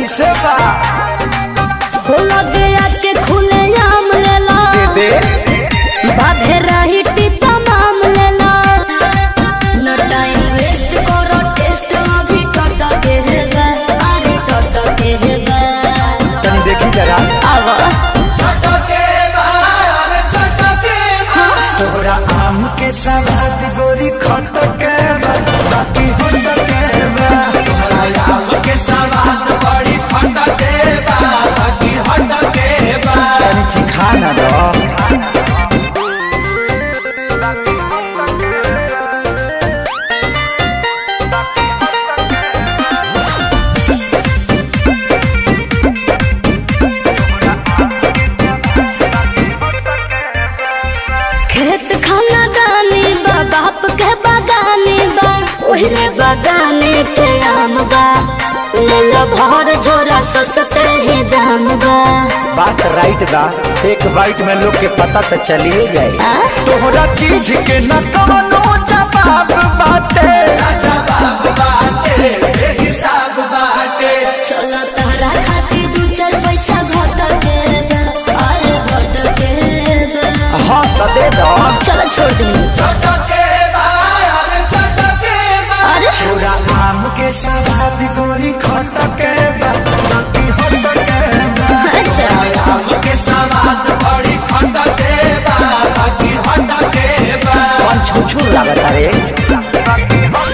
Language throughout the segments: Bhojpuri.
कैसे बा हो लगे आके खुले आम लेला दे बाधे रही टीता माम लेला न टाइम वेस्ट करो टेस्ट अभी टट के है गा अरे टट के है गा तनी देखी जरा आवा तोरा आम के सवाद गोरी खट के बा, बाकी होट के बा। तनी चिखा ना दो खेत खाना गानी बा बाप के बागानी बा ओहरे बागाने के आम बा ले लो भर झोरा सस्ते ही दाम बा बात राइट बा एक बाइट में लोग के पता तो चलिए जाए आ? तोहरा चीज के न कवनो जवाब बाटे चलो तहरा खातिर दू चार पैसा घट के बा, अरे घट के बा। हाँ तो दे दो चलो छोड़ दी अरे तोरा आम के सवाद गोरी खट के बा, बाकी होट के बा। अच्छा कौन छुछुर लागत रे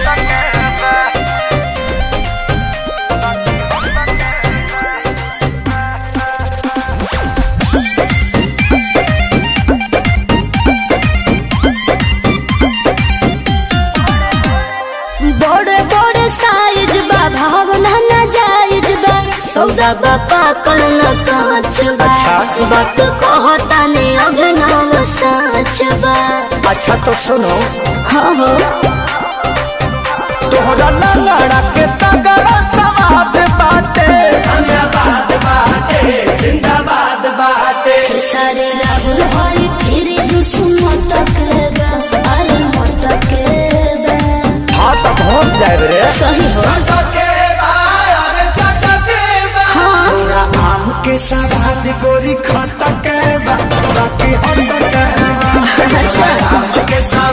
बड़े बड़े साइज बा भावना ना जायज बा सौदा बा पाकल न कांच बा अच्छा। बात कहता ने अभिनव सच बा अच्छा तो सुनो हाँ हो तोहरा लंगड़ा के तगड़ा सवाद बाटे सारे राहुल हरी फिर जुस मटक बा अरे मटक बा हाँ तो पहुँच जाए रे सही हो हाँ तोरा आम के सवाद गोरी खट के बा, बाकी होट के बा। अच्छा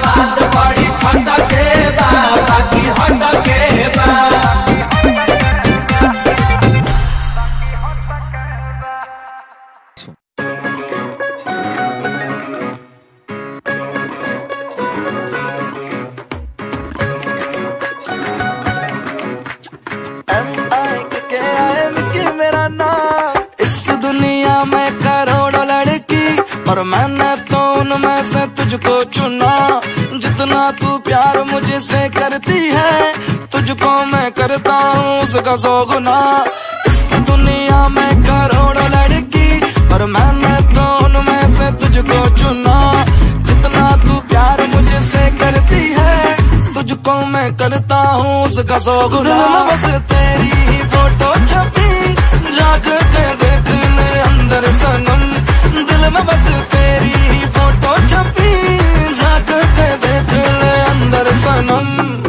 के मेरा नाम इस दुनिया में करोड़ों लड़की और मैंने तो उनमें से तुझको चुना जितना तू प्यार मुझसे करती है तुझको मैं करता हूँ उसका सौ गुना इस दुनिया में करोड़ों लड़की और मैंने तो उनमें से तुझको चुना जितना तू प्यार मुझसे करती है तुझको मैं करता हूँ उसका सौ गुना बस तेरी ही फोटो छपी जाग के देख ले अंदर सनम दिल में बस तेरी ही फोटो छपी जाग के देख ले अंदर सनम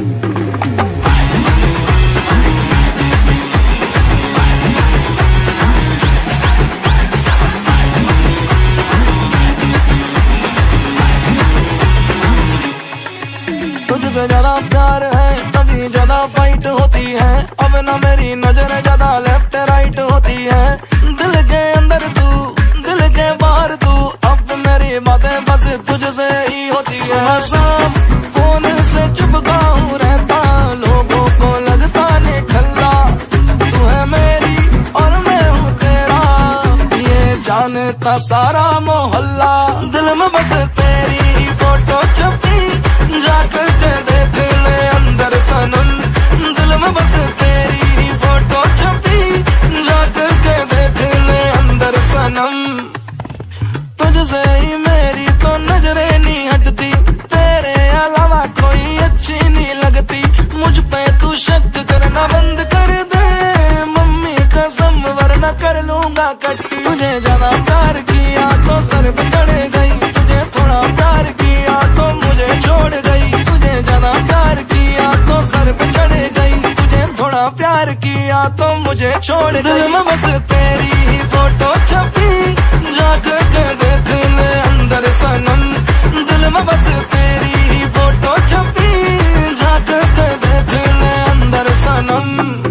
तुझसे ज्यादा प्यार है तभी ज्यादा फाइट होती है अब ना मेरी नजर ज्यादा लेफ्ट राइट होती है दिल के अंदर तू दिल के बाहर तू अब मेरी बातें बस तुझसे ही होती है शाम फोन से चिपका हूँ रहता लोगों को लगता निठल्ला तू है मेरी और मैं हूँ तेरा ये जानता सारा मोहल्ला दिल में बस तेरी ही फोटो छपी जाकर के देख ले अंदर सनम दिल में बस तेरी ही फोटो छपी जाकर के देख ले अंदर सनम तुझसे ही मेरी तो नजरें नहीं हटती तेरे अलावा कोई अच्छी नहीं लगती मुझ पे तू शक करना बंद कर दे मम्मी कसम वरना कर लूंगा कट्टी तुझे ज्यादा प्यार किया तो सर पे चढ़ गई तुझे थोड़ा प्यार किया तो मुझे छोड़ गई तुझे ज्यादा प्यार किया तो सर पे चढ़ गई तुझे थोड़ा प्यार किया तो मुझे छोड़ दिल में बस तेरी ही फोटो छपी जाग के देख ले अंदर सनम दिल में बस तेरी ही फोटो छपी जाग के देख ले अंदर सनम